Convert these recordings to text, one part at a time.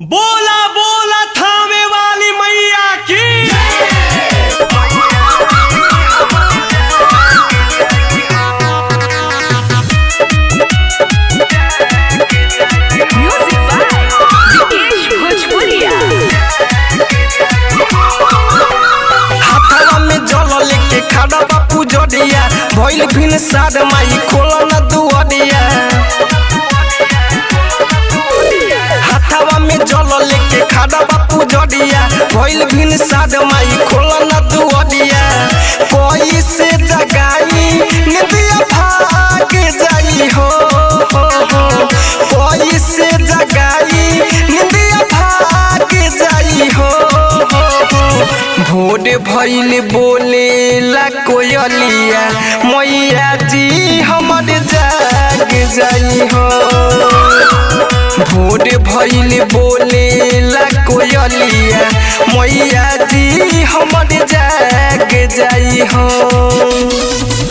बोला बोला थामे वाली मैया की Music by Vikesh Bhojpuria. हाथवा में जल लेके खड़ा बापू जडिया भइल फिन साड माई खोला न दुअरिया हाथवा में जल लेके खड़ा बापू जडिया भइल फिन साड माई खोला न दुअरिया कोई से जगाई निदिया भाग जाई हो हो हो कोई से जगाई निदिया भाग जाई हो हो हो भोर भइल बोले ला कोयलिया मैया जी हमर जाग जाई हो भोर भइल बोले ला कोयलिया मैया जी हमर जाग जाई हो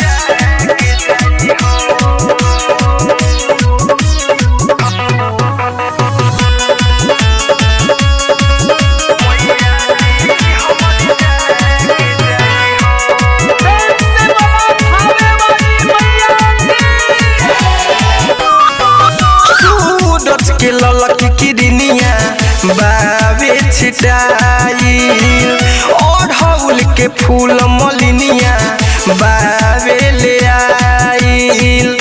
सूरज के ललक किरनिया बावे छिटाई और हौल के फूल मलिनिया बावे ले आईल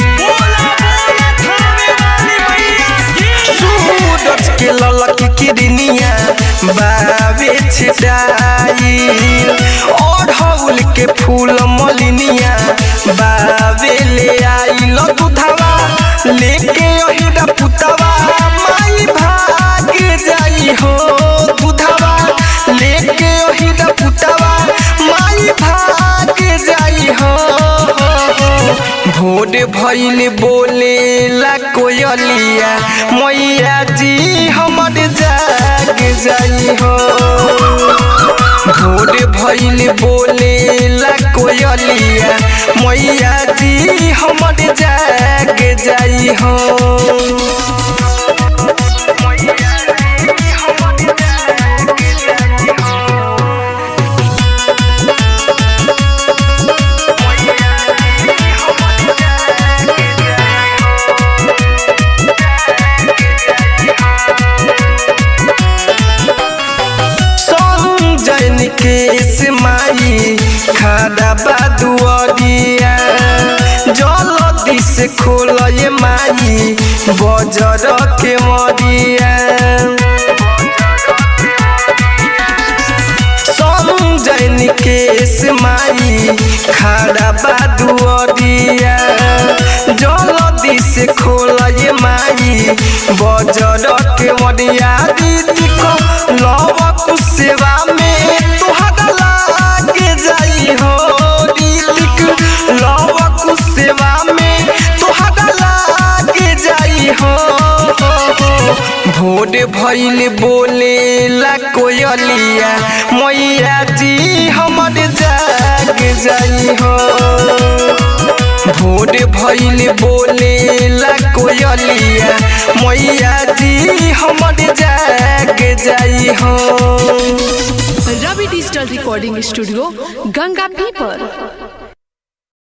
सूरज के ललक किरनिया बावे छिटाई और हौल के फूल मलिनिया बावे ले आईल दुधावा लेके ओहिरा पुतवा माई भाग जाई हो दुधावा लेके ओहिरा पुतवा माई भाग जाई हो भोर भइल बोले ला कोयलिया मैया जी हमर जाग जाई हो भोर भइल बोले ला कोयलिया मैया जी हमर जाग जाई हो संजय निकेश माई खादा बादुअरिया जलदी से खोलय माई बजर के मरिया संजय निकेश माई खाड़ा बादुअरिया जलदी से खोलय माई बजर के मरिया दीदी को लव कुसेवा में तुहरा लाग जाई हो दीदी लव कुसेवा में तुहरा लाग जाई हो भोर भइल बोले ला कोयलिया मैया जी हमर जाग जाई हो भोर भइल बोले ला कोयलिया मैया जी हमर जाग जाई हो Ravi Digital Recording Studio, Ganga People.